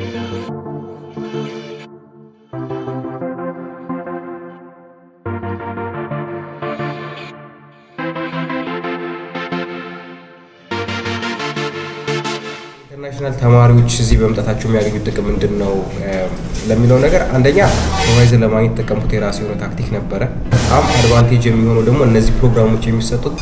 ኢንተርናሽናል ተማሪዎች እዚህ በመምጣታቸው የሚያገኙት ጥቅም ምንድን ነው ለሚለው ነገር አንደኛ ሱፐርቫይዘር ለማግኘት የተጠቀምኩት የራሴ የሆነ ታክቲክ ነበረ። በጣም አድቫንቴጅ የሚሆነው ደግሞ እነዚህ ፕሮግራሞች የሚሰጡት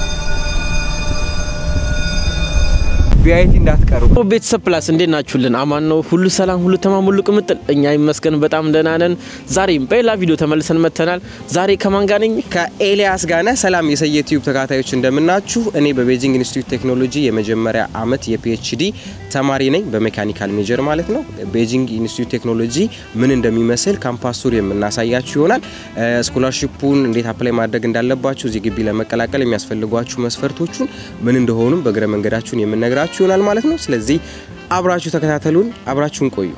ቪአይቲ እንዳትቀሩ። ቤተሰብ ፕላስ እንዴት ናችሁልን? አማን ነው ሁሉ ሰላም፣ ሁሉ ተማም፣ ሁሉ ቅምጥል። እኛ ይመስገን በጣም ደህና ነን። ዛሬም በሌላ ቪዲዮ ተመልሰን መጥተናል። ዛሬ ከማን ጋር ነኝ? ከኤልያስ ጋነ ሰላም የሰየ ዩቲዩብ ተከታታዮች እንደምናችሁ። እኔ በቤጂንግ ኢንስቲትዩት ቴክኖሎጂ የመጀመሪያ አመት የፒኤችዲ ተማሪ ነኝ፣ በሜካኒካል ሜጀር ማለት ነው። ቤጂንግ ኢንስቲትዩት ቴክኖሎጂ ምን እንደሚመስል ካምፓስ ቱር የምናሳያችሁ ይሆናል። ስኮላርሺፑን እንዴት አፕላይ ማድረግ እንዳለባችሁ፣ እዚህ ግቢ ለመቀላቀል የሚያስፈልጓችሁ መስፈርቶቹን ምን እንደሆኑም በእግረ መንገዳችሁን የምነግራችሁ ይሆናል ማለት ነው። ስለዚህ አብራችሁ ተከታተሉን፣ አብራችሁን ቆዩ።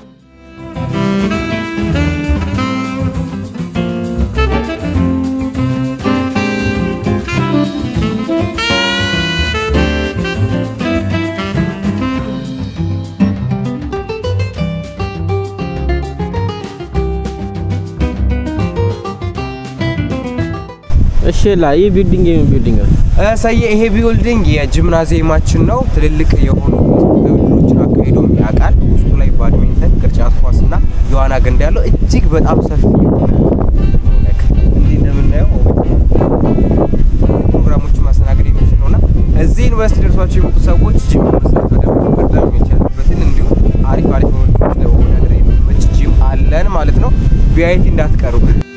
እሺ ላ ይህ ቢልዲንግ የምን ቢልዲንግ ነው? ሰየ ይሄ ቢውልዲንግ የጂምናዚየማችን ነው። ትልልቅ የሆኑ ውድድሮችን አካሂዶ ያውቃል። ውስጡ ላይ ባድሚንተን፣ ቅርጫት ኳስ እና የዋና ገንዳ ያለው እጅግ በጣም ሰፊ እንዲህ እንደምናየው ፕሮግራሞችን ማስተናገድ የሚችል ነውና እዚህ ዩኒቨርሲቲ ደርሷቸው የመጡ ሰዎች ጂም መስራት በደንብ መቅደም የሚቻልበትን እንዲሁም አሪፍ አሪፍ ውድድሮች ለመወዳደር የሚመች ጂም አለን ማለት ነው። ቪአይቲ እንዳትቀሩ።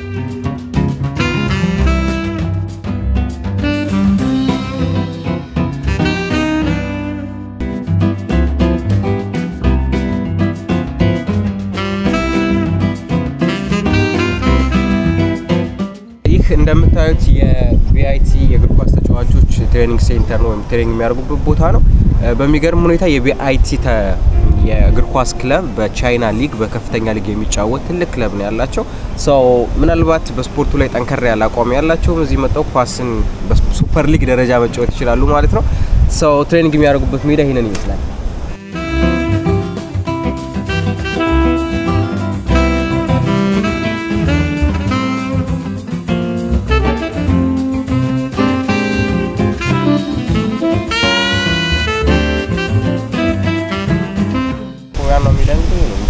ይህ እንደምታዩት የቪአይቲ የእግር ኳስ ተጫዋቾች ትሬኒንግ ሴንተር ነው ወይም ትሬኒንግ የሚያደርጉበት ቦታ ነው። በሚገርም ሁኔታ የቪአይቲ የእግር ኳስ ክለብ በቻይና ሊግ በከፍተኛ ሊግ የሚጫወት ትልቅ ክለብ ነው ያላቸው። ሰው ምናልባት በስፖርቱ ላይ ጠንከር ያለ አቋም ያላቸው እዚህ መጣው ኳስን በሱፐር ሊግ ደረጃ መጫወት ይችላሉ ማለት ነው። ሰው ትሬኒንግ የሚያደርጉበት ሜዳ ይህንን ይመስላል። ነው የሚለን ነው እንጂ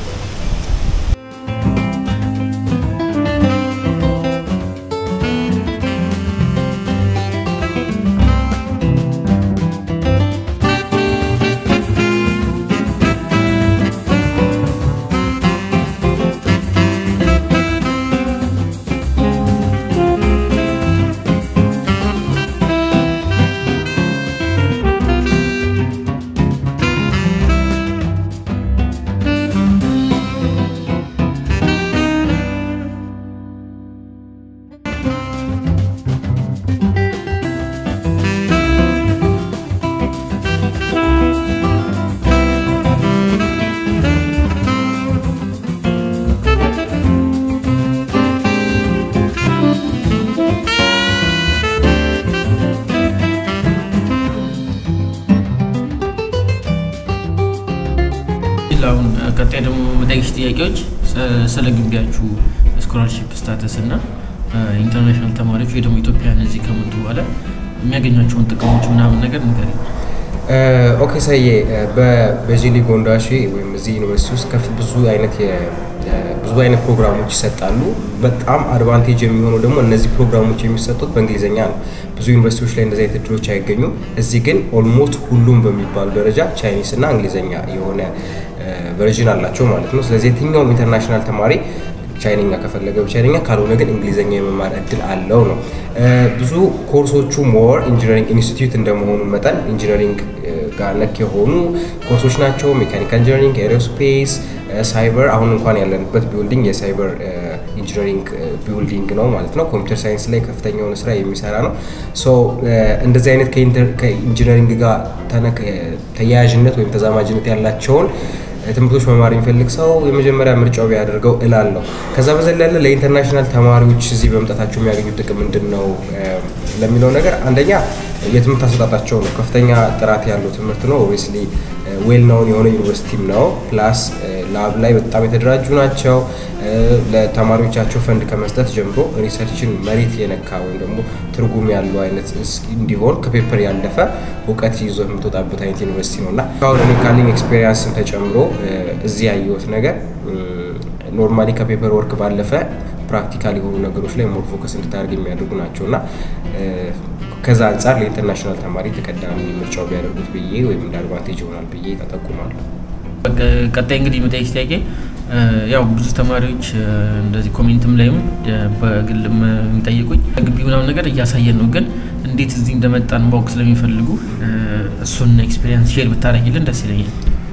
አሁን ቀጣይ ደግሞ መጠየቅሽ ጥያቄዎች ስለ ግቢያችሁ ስኮላርሺፕ ስታተስ እና ኢንተርናሽናል ተማሪዎች ወይ ደግሞ ኢትዮጵያን እዚህ ከመጡ በኋላ የሚያገኟቸውን ጥቅሞች ምናምን ነገር ንገሪኝ። ኦኬ ሰዬ በቤጂሊ ጎንዳሺ ወይም እዚህ ዩኒቨርሲቲ ውስጥ ከፍ ብዙ አይነት ብዙ አይነት ፕሮግራሞች ይሰጣሉ። በጣም አድቫንቴጅ የሚሆነው ደግሞ እነዚህ ፕሮግራሞች የሚሰጡት በእንግሊዝኛ ነው። ብዙ ዩኒቨርሲቲዎች ላይ እንደዚህ አይነት እድሎች አይገኙም። እዚህ ግን ኦልሞስት ሁሉም በሚባሉ ደረጃ ቻይኒስ እና እንግሊዝኛ የሆነ ቨርዥን አላቸው ማለት ነው። ስለዚህ የትኛውም ኢንተርናሽናል ተማሪ ቻይንኛ ከፈለገ በቻይንኛ ካልሆነ ግን እንግሊዝኛ የመማር እድል አለው ነው። ብዙ ኮርሶቹ ሞር ኢንጂነሪንግ ኢንስቲትዩት እንደመሆኑ መጠን ኢንጂነሪንግ ጋር ነክ የሆኑ ኮርሶች ናቸው። ሜካኒካል ኢንጂነሪንግ፣ ኤሮስፔስ፣ ሳይበር አሁን እንኳን ያለንበት ቢልዲንግ የሳይበር ኢንጂነሪንግ ቢልዲንግ ነው ማለት ነው። ኮምፒውተር ሳይንስ ላይ ከፍተኛ የሆነ ስራ የሚሰራ ነው። ሶ እንደዚህ አይነት ከኢንጂነሪንግ ጋር ተያያዥነት ወይም ተዛማጅነት ያላቸውን ትምህርቶች መማር የሚፈልግ ሰው የመጀመሪያ ምርጫው ቢያደርገው እላለሁ። ከዛ በዘለለ ለኢንተርናሽናል ተማሪዎች እዚህ በመምጣታቸው የሚያገኙት ጥቅም ምንድን ነው ለሚለው ነገር አንደኛ የትምህርት አሰጣጣቸው ነው። ከፍተኛ ጥራት ያለው ትምህርት ነው። ኦብቪየስሊ ዌል ናውን የሆነ ዩኒቨርሲቲም ነው። ፕላስ ላብ ላይ በጣም የተደራጁ ናቸው። ለተማሪዎቻቸው ፈንድ ከመስጠት ጀምሮ ሪሰርችን መሬት የነካ ወይም ደግሞ ትርጉም ያለው አይነት እንዲሆን ከፔፐር ያለፈ እውቀት ይዞ የምትወጣበት አይነት ዩኒቨርሲቲ ነው እና አሁን እኔ ካለኝ ኤክስፔሪንስን ተጨምሮ እዚህ ያየሁት ነገር ኖርማሊ ከፔፐር ወርክ ባለፈ ፕራክቲካል የሆኑ ነገሮች ላይ ሞር ፎከስ እንድታደርግ የሚያደርጉ ናቸው እና ከዛ አንጻር ለኢንተርናሽናል ተማሪ ተቀዳሚ ምርጫው ቢያደርጉት ብዬ ወይም እንደ አድቫንቴጅ ይሆናል ብዬ ተጠቁማለሁ። ቀጣይ እንግዲህ መጠየቅ ጥያቄ ያው ብዙ ተማሪዎች እንደዚህ ኮሜንትም ላይም በግልም የሚጠይቁኝ ግቢ ምናምን ነገር እያሳየን ነው፣ ግን እንዴት እዚህ እንደመጣን ማወቅ ስለሚፈልጉ እሱን ኤክስፔሪንስ ሼር ብታደርጊልን ደስ ይለኛል።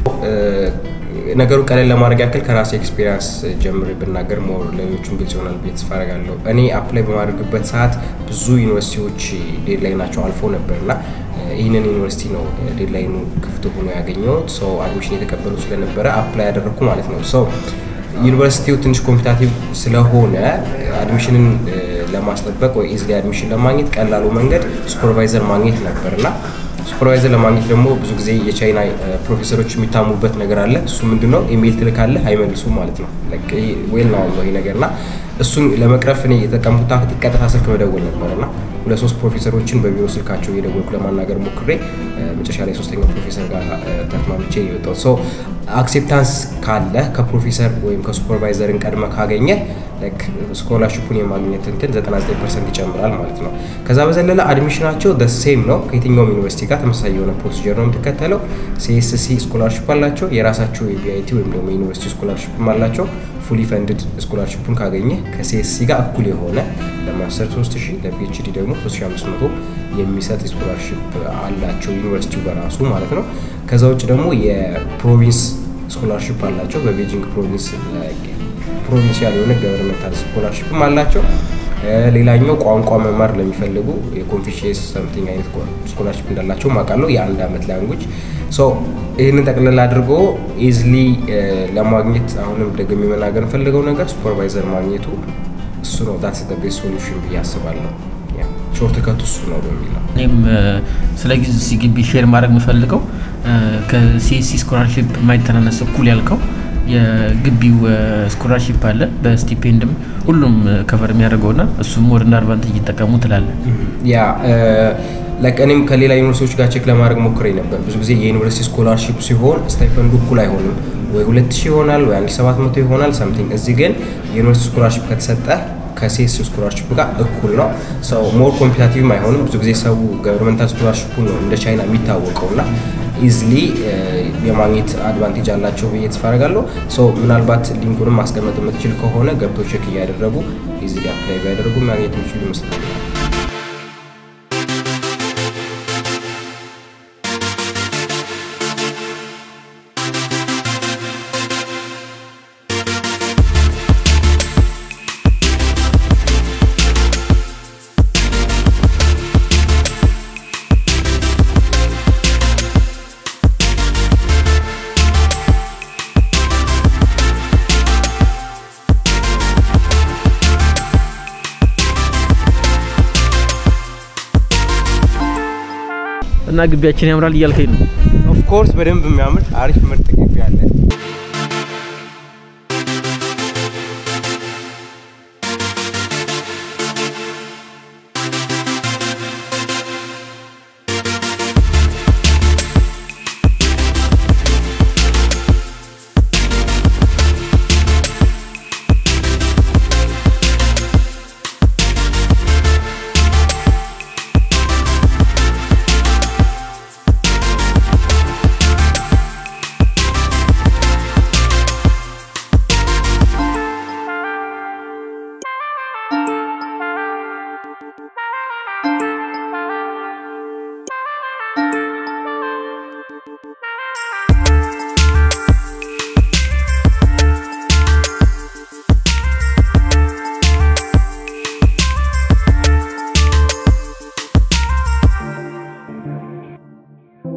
ነገሩ ቀለል ለማድረግ ያክል ከራሴ ኤክስፔሪንስ ጀምሬ ብናገር ሞር ለሌሎቹም ግልጽ ይሆናል ብዬ ተስፋ አደርጋለሁ። እኔ አፕላይ በማድረግበት ሰዓት ብዙ ዩኒቨርሲቲዎች ዴድላይናቸው አልፎ ነበር እና ይህንን ዩኒቨርሲቲ ነው ዴድላይኑ ክፍት ሆኖ ያገኘሁት። ሰው አድሚሽን የተቀበሉ ስለነበረ አፕላይ ያደረግኩ ማለት ነው። ሰው ዩኒቨርሲቲው ትንሽ ኮምፒታቲቭ ስለሆነ አድሚሽንን ለማስጠበቅ ወይ ኢዝሊ አድሚሽን ለማግኘት ቀላሉ መንገድ ሱፐርቫይዘር ማግኘት ነበር እና ሱፐርቫይዘር ለማግኘት ደግሞ ብዙ ጊዜ የቻይና ፕሮፌሰሮች የሚታሙበት ነገር አለ። እሱ ምንድነው ኢሜይል ትልካለህ አይመልሱም ማለት ነው። ዌል ነው ይሄ ነገር እና እሱን ለመቅረፍ እኔ የተጠቀምኩት ቀጥታ ስልክ መደወል ነበር እና ሁለት ሶስት ፕሮፌሰሮችን በቢሮ ስልካቸው እየደወልኩ ለማናገር ሞክሬ መጨረሻ ላይ ሶስተኛው ፕሮፌሰር ጋር ተስማምቼ የወጣው ሰው አክሴፕታንስ ካለ ከፕሮፌሰር ወይም ከሱፐርቫይዘርን ቀድመ ካገኘ ስኮላርሽፑን የማግኘት እንትን 99 ፐርሰንት ይጨምራል ማለት ነው። ከዛ በዘለለ አድሚሽናቸው ሴም ነው። ከየትኛውም ዩኒቨርሲቲ ጋር ተመሳሳይ የሆነ ፕሮሲጀር ነው የምትከተለው። ሲኤስሲ ስኮላርሽፕ አላቸው፣ የራሳቸው የቢአይቲ ወይም ደግሞ የዩኒቨርሲቲ ስኮላርሽፕም አላቸው። ፉሊ ፈንድድ ስኮላርሽፑን ካገኘ ከሲኤስሲ ጋር እኩል የሆነ ለማስተር 3000 ለፒኤችዲ ደግሞ 3500 የሚሰጥ ስኮላርሽፕ አላቸው ዩኒቨርሲቲው በራሱ ማለት ነው። ከዛ ውጭ ደግሞ የፕሮቪንስ ስኮላርሽፕ አላቸው። በቤጂንግ ፕሮቪንስ ፕሮቪንሲያል የሆነ ገቨርንመንታል ስኮላርሽፕም አላቸው። ሌላኛው ቋንቋ መማር ለሚፈልጉ የኮንፊሽየስ ሰምቲንግ አይነት ስኮላርሽፕ እንዳላቸው አውቃለሁ። የአንድ አመት ላንጉጅ ይህንን ጠቅልል አድርጎ ኢዝሊ ለማግኘት አሁንም ደግሜ መናገር ፈልገው ነገር ሱፐርቫይዘር ማግኘቱ እሱ ነው ዳት ቤስት ሶሉሽን ብዬ አስባለሁ። ሾርት ከቱ እሱ ነው በሚል ነው። እኔም ስለ ጊዜ ግቢ ሼር ማድረግ የምፈልገው ከሲኤስሲ ስኮላርሽፕ የማይተናነስ እኩል ያልከው የግቢው ስኮላርሽፕ አለ በስቲፔንድም ሁሉም ከቨር የሚያደርገው ና እሱም ወደ እንደ አድቫንቴጅ ይጠቀሙ ትላለ። ያ እኔም ከሌላ ዩኒቨርሲቲዎች ጋር ቼክ ለማድረግ ሞክሬ ነበር። ብዙ ጊዜ የዩኒቨርሲቲ ስኮላርሽፕ ሲሆን ስታይፐንዱ እኩል አይሆንም። ወይ ሁለት ሺህ ይሆናል ወይ አንድ ሰባት መቶ ይሆናል ሳምቲንግ። እዚህ ግን የዩኒቨርሲቲ ስኮላርሽፕ ከተሰጠ ከሴስ ስኮላርሽፕ ጋር እኩል ነው። ሰው ሞር ኮምፒታቲቭም አይሆንም። ብዙ ጊዜ ሰው ገቨርንመንታል ስኮላርሽፑ ነው እንደ ቻይና የሚታወቀው እና ኢዝሊ የማግኘት አድቫንቴጅ አላቸው ብዬ ተስፋ አደርጋለሁ። ሶ ምናልባት ሊንኩንም ማስቀመጥ የምትችል ከሆነ ገብቶ ቼክ እያደረጉ ኢዝሊ አፕላይ ቢያደርጉ ማግኘት የሚችሉ ይመስላል። እና ግቢያችን ያምራል እያልከኝ ነው? ኦፍኮርስ በደንብ የሚያምር አሪፍ ምርጥ ግቢ አለ።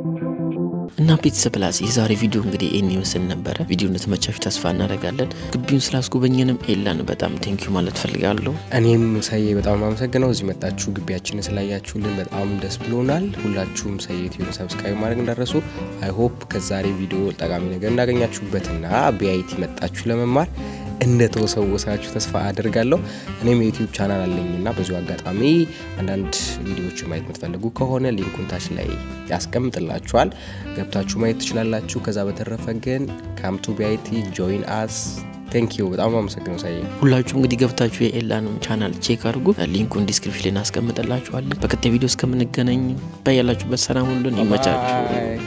እና ቤተሰብ ፕላስ የዛሬ ቪዲዮ እንግዲህ ይህን ይመስል ነበረ። ቪዲዮ እንደተመቻችሁ ተስፋ እናደርጋለን። ግቢውን ስላስጎበኘንም ኤላን በጣም ቴንኪዩ ማለት ፈልጋለሁ። እኔም ሰዬ በጣም አመሰግነው እዚህ መጣችሁ ግቢያችንን ስላያችሁልን በጣም ደስ ብሎናል። ሁላችሁም ሰዬ ዩቲዩብን ሰብስክራይብ ማድረግ እንዳረሱ። አይ ሆፕ ከዛሬ ቪዲዮ ጠቃሚ ነገር እንዳገኛችሁበትና ቢአይቲ መጣችሁ ለመማር እንደተወሰወሳችሁ ተስፋ አድርጋለሁ። እኔም የዩቲዩብ ቻናል አለኝና በዚሁ አጋጣሚ አንዳንድ ቪዲዮዎችን ማየት የምትፈልጉ ከሆነ ሊንኩን ታች ላይ ያስቀምጥላችኋል ገብታችሁ ማየት ትችላላችሁ። ከዛ በተረፈ ግን ካምቱ ቢአይቲ ጆይን አስ ቴንክ ዩ በጣም አመሰግነው ሳይ ሁላችሁም እንግዲህ ገብታችሁ የኤላንም ቻናል ቼክ አድርጉ። ሊንኩን ዲስክሪፕሽን ላይ እናስቀምጥላችኋለን። በቀጣይ ቪዲዮ እስከምንገናኝ በያላችሁበት ሰላም ሁሉን ይመቻችሁ።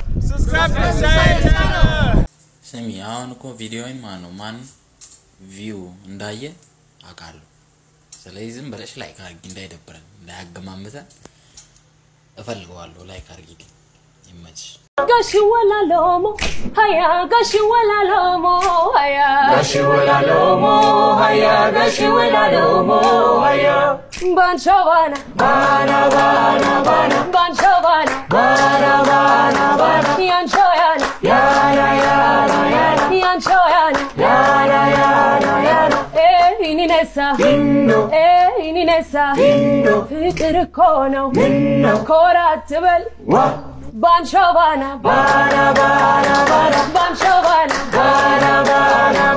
ስሚ አሁን እኮ ቪዲዮውን ማን ነው ማን ቪው እንዳየ አውቃለሁ። ስለዚህ ዝም ብለሽ ላይክ አርጊ እንዳይደብረን እንዳያገማምተን እፈልገዋለሁ። ላይክ አርጊልኝ። ይመችሽ። Gashi wala lomo, haya gashi wala lomo, haya gashi wala lomo, haya gashi wala lomo, haya Banchovana, bana bana bana, Banchovana, bana bana bana, Yanchoyana, yana yana yana, Yanchoyana, yana yana yana, eh ininesa, inno, eh ininesa, inno, ፍቅር እኮ ነው ምነው ኮራ አትበል ባንቾባና ባና ባና ባና ባንቾባና ባና ባና